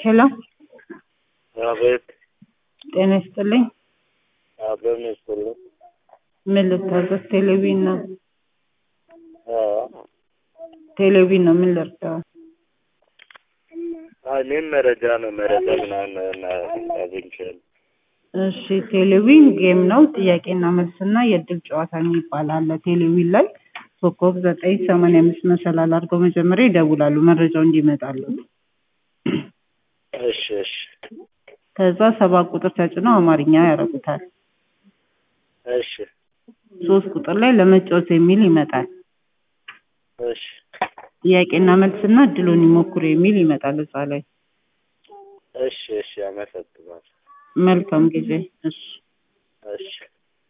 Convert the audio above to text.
ሄሎ አቤት ጤና ይስጥልኝ። አብረን ይስጥልኝ። ምን ልታዘዝ? ቴሌቪዥን ነው። አዎ ቴሌቪዥን ነው። ምን ልርዳው? አይ እኔም መረጃ ነው መረጃ ምናምን አግኝቻለሁ። እሺ ቴሌቪዥን ጌም ነው። ጥያቄና መልስና የእድል ጨዋታ የሚባል አለ። ቴሌቪዥን ላይ ኮከብ ዘጠኝ ሰማንያ አምስት መሰላል አድርገው መጀመሪያ ይደውላሉ መረጃው እንዲመጣሉ። እሺ እሺ ከዛ ሰባት ቁጥር ተጭነው አማርኛ ያደርጉታል። እሺ ሶስት ቁጥር ላይ ለመጫወት የሚል ይመጣል። እሺ ጥያቄና መልስና እድሉን ይሞክሩ የሚል ይመጣል እዛ ላይ። እሺ እሺ አመሰግናለሁ። መልካም ጊዜ። እሺ እሺ